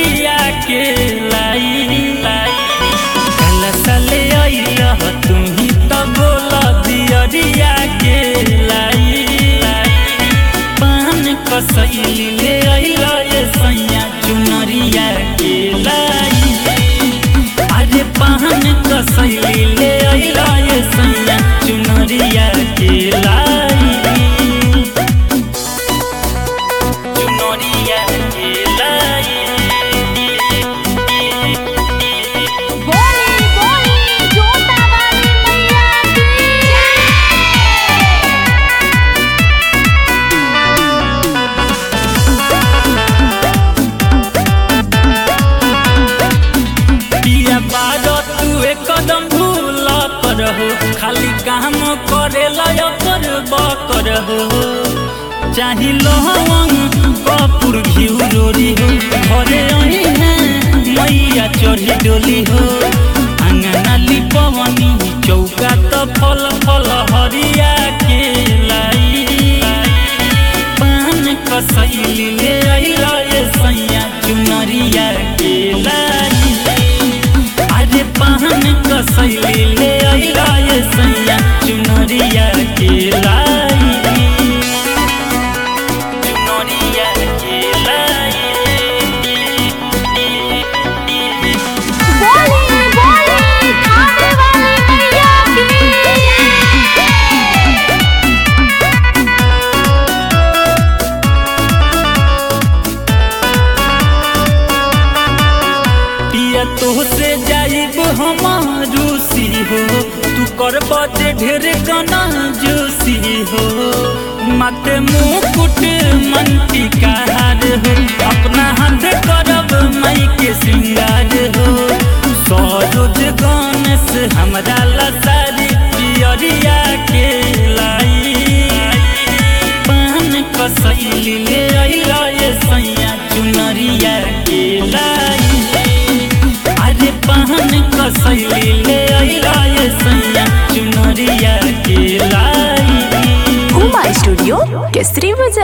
पियरिया के लाई कल साले अइला तुम्ही तो बोल दियरिया के लाई पान कसैली ले अइला ये सैया चुनरिया के लाई अरे पान कसैली ले अइला ये सैया चुनरिया के लाई चुनरिया के लाई बोली बोली जोता वाली मैया की पिया बारो तू एक कदम भूल करहो खाली काम करे लय करब करहो चाही लहंग कपूर घिउ रोरी हो घरे अही है मैया चढ़ी डोली हो अंगना लिपवनी चौका त फल फल हरिया के लाई पान कसैली ले अइला ये सैया चुनरिया के लाई अरे पान कसैली ले अइला ये सैया चुनरिया के लाई चुनरिया के लाई बोली बोली खाने वाली मैया की पिया तो से जाइब हम रूसी हो तू कर बजे ढेर गाना जोशी हो माथे मुकुट मंटी का हार हो अपना हाथ करब मई के श्रृंगार हो सरोज गणेश हमरा लसारी पियरिया के लाई पान कसैली ले अइला ये सैया चुनरिया के लाई अरे पान कसैली ले अइला ये सैया चुनरिया के लाई उमा स्टूडियो केसरी बाजार